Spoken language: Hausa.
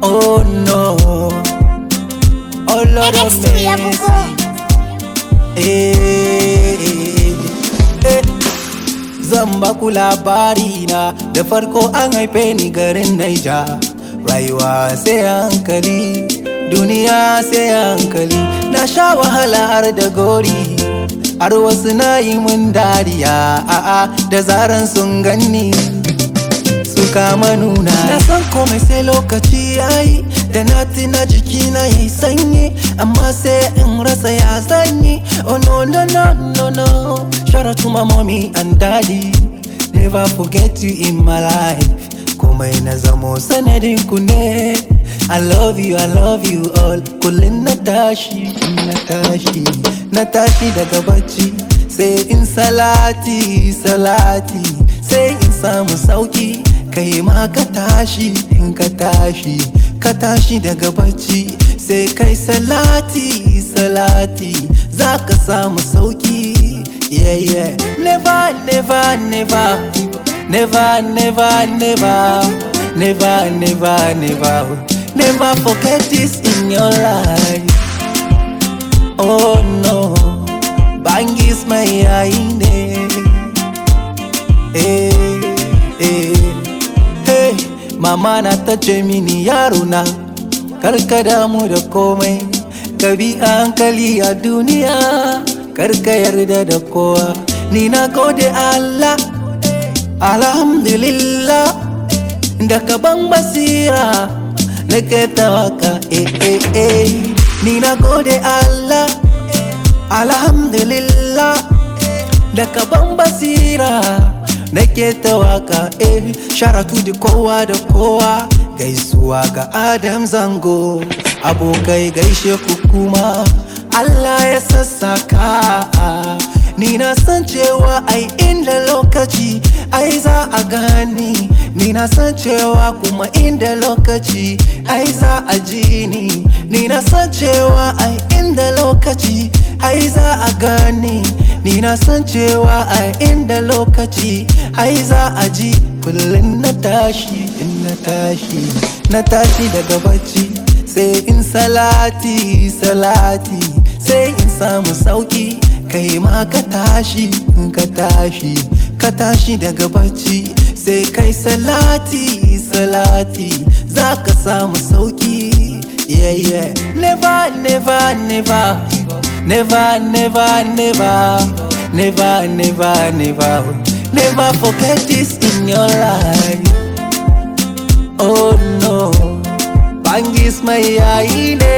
Oh no. Oh Lord of NXT ya mercy. bugo. Eh, eh. Zan baku labari na da farko an haife ni garin Naija. Rayuwa sai a hankali, duniya sai a hankali. Na sha wahala har da gori, har wasu na yi mun dariya. A'a da zaran sun ganni. suka manuna na san komai sai lokaci yayi da na tina jiki na yi sanyi amma sai in rasa ya sanyi oh no no no no no shout out to my mommy and daddy never forget you in my life komai na zamo sanadin ku ne I love you, I love you all Kullum na tashi, na tashi, na tashi daga bacci Sai in salati, salati Sai in samu sauki Kai ma ka tashi, in ka tashi Ka tashi daga bacci Sai kai salati, salati Za ka samu sauki Yeah, yeah Never, never, never Never, never, never Never, never, never Never forget this in your life Oh no Bangis mai yayi ne Eh, eh Hey, mama na ta ce mini yaro na Karka damu da komai Ka bi a hankali a duniya Karka yarda da kowa Ni na gode Allah Alhamdulillah Da ka ban basira Nake ta waka eh eh eh Ni na gode Allah Alhamdulillah Da ka ban basira Nake ta waka eh Sharatu da kowa da kowa Gaisuwa ga Adam Zango Abokai gaishe ku kuma Allah ya sassaka Ni na san cewa ai inda lokaci ai za a gani Ni na san cewa kuma inda lokaci ai za a ji ni Ni na san cewa ai inda lokaci ai za a gani Ni na san cewa ai inda lokaci ai za a ji Kullum na tashi in na tashi na tashi daga bacci sai in salati salati sai in samu sauki kai ma ka tashi in ka tashi ka tashi daga bacci sai kai salati salati za ka samu sauki yeah yeah never never never never never never never never never never forget this in your life oh no bangis mai yayi ne